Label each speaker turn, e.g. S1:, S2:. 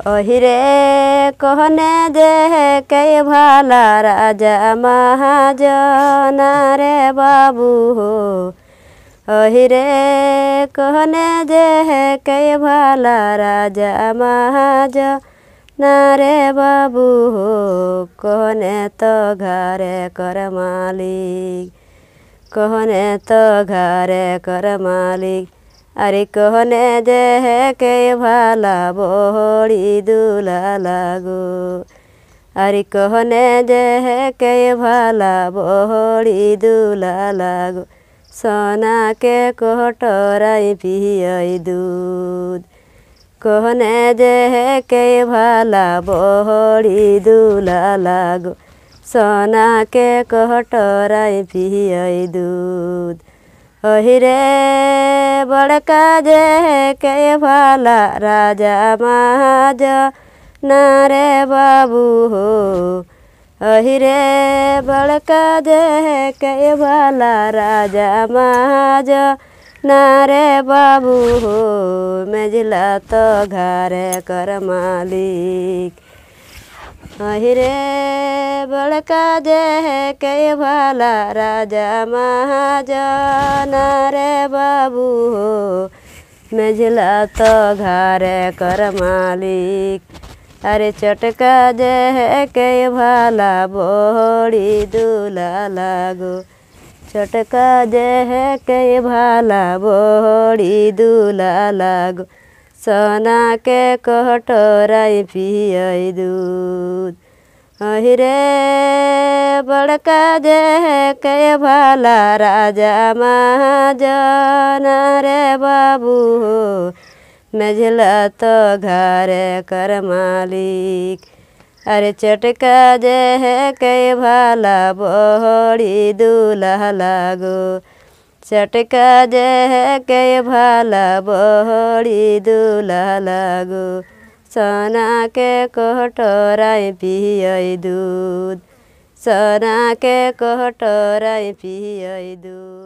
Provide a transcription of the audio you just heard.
S1: अहिरे कहने जे के भाला राजा महाजन रे बाबू हो अहिरे कहने जे के भाला राजा महाजन रे बाबू हो कहने तो घरे कर मालिक कहने तो घरे कर मालिक अरे कहने जे है के भाला बोड़ी दूल्हा लागो अरे कहने जे है के भाला बोड़ी दूल्हा लागो सोना के कोटराई पियई दूध कहने जे है के भाला बोड़ी दूल्हा लागो सोना के कोटराई पियई दूध अहिरे बड़का जे के भाला राजा महाज नारे बाबू हो अहिरे बड़का जे के भाला राजा महाज नारे बाबू हो मेजिला तो घरे कर मालिक अहिरे बड़का जे के भाला राजा महाजन रे बाबू हो मेझला तो घरे कर मालिक अरे चटका जे के भाला बोड़ी दूल्हा लागो चटका जे के भाला बोड़ी दूल्हा लागो सोना के कटोराई पियई दूध अहिरे बड़का जे के भाला राजा महाजन रे बाबू हो मेझला तो घरे कर मालिक अरे चटका जे के भाला बोड़ी दूल्हा लागो चटका जे के भाला बोड़ी दूल्हा लागो सोना के कोटराई पियई दूध सोना के कोटराई पियई दूध